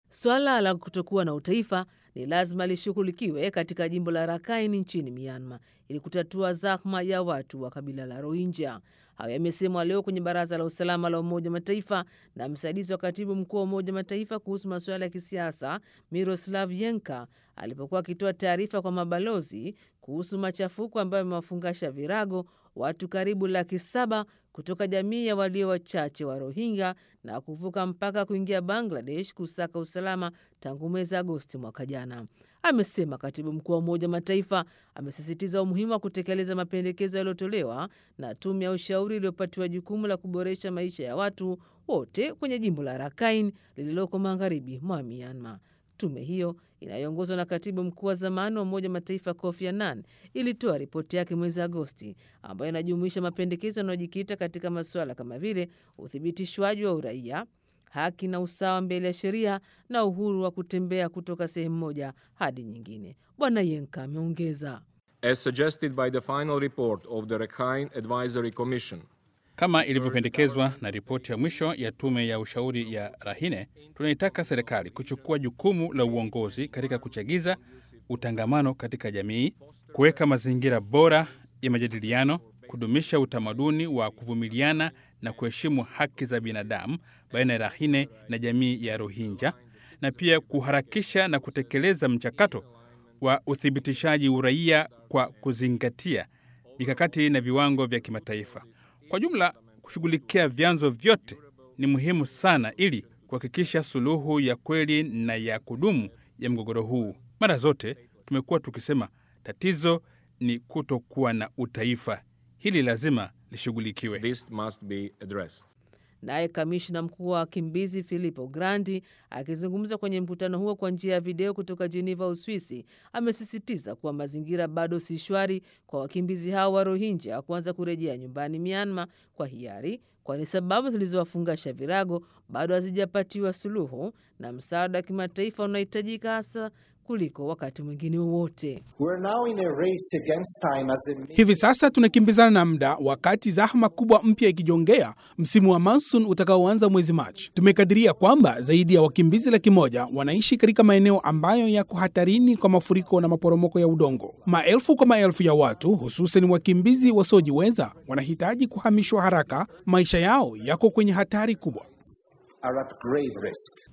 Swala la kutokuwa na utaifa ni lazima lishughulikiwe katika jimbo la Rakhine nchini Myanmar ili kutatua zahma ya watu wa kabila la Rohingya. Hayo yamesemwa leo kwenye Baraza la Usalama la Umoja wa Mataifa na msaidizi wa katibu mkuu wa Umoja wa Mataifa kuhusu masuala ya kisiasa Miroslav Yenka alipokuwa akitoa taarifa kwa mabalozi kuhusu machafuko ambayo yamewafungasha virago watu karibu laki saba kutoka jamii ya walio wachache wa Rohingya na kuvuka mpaka kuingia Bangladesh kusaka usalama tangu mwezi Agosti mwaka jana. Amesema katibu mkuu wa Umoja wa Mataifa amesisitiza umuhimu wa kutekeleza mapendekezo yaliyotolewa na tume ya ushauri iliyopatiwa jukumu la kuboresha maisha ya watu wote kwenye jimbo la Rakhine lililoko magharibi mwa Myanmar. Tume hiyo inayoongozwa na katibu mkuu wa zamani wa Umoja wa Mataifa Kofi Annan ilitoa ripoti yake mwezi Agosti ambayo inajumuisha mapendekezo yanayojikita katika masuala kama vile uthibitishwaji wa uraia, haki na usawa mbele ya sheria na uhuru wa kutembea kutoka sehemu moja hadi nyingine. Bwana Yenka ameongeza, As suggested by the final report of the Rakhine Advisory Commission, Kama ilivyopendekezwa na ripoti ya mwisho ya tume ya ushauri ya Rahine, tunaitaka serikali kuchukua jukumu la uongozi katika kuchagiza utangamano katika jamii, kuweka mazingira bora ya majadiliano, kudumisha utamaduni wa kuvumiliana na kuheshimu haki za binadamu baina ya Rahine na jamii ya Rohingya, na pia kuharakisha na kutekeleza mchakato wa uthibitishaji uraia kwa kuzingatia mikakati na viwango vya kimataifa. Kwa jumla, kushughulikia vyanzo vyote ni muhimu sana ili kuhakikisha suluhu ya kweli na ya kudumu ya mgogoro huu. Mara zote tumekuwa tukisema tatizo ni kutokuwa na utaifa. Hili lazima lishughulikiwe. this must be addressed. Naye kamishna mkuu wa wakimbizi Filippo Grandi akizungumza kwenye mkutano huo kwa njia ya video kutoka Geneva, Uswisi, amesisitiza kuwa mazingira bado si shwari kwa wakimbizi hao wa Rohingya kuanza kurejea nyumbani Myanmar kwa hiari, kwani sababu zilizowafungasha virago bado hazijapatiwa suluhu na msaada wa kimataifa unahitajika hasa kuliko wakati mwingine wowote. We're now in a race against time as the Hivi sasa tunakimbizana na muda, wakati zahma kubwa mpya ikijongea msimu wa monsoon utakaoanza mwezi Machi. Tumekadiria kwamba zaidi ya wakimbizi laki moja wanaishi katika maeneo ambayo yako hatarini kwa mafuriko na maporomoko ya udongo. Maelfu kwa maelfu ya watu, hususan wakimbizi wasiojiweza, wanahitaji kuhamishwa haraka. Maisha yao yako kwenye hatari kubwa. are at grave risk.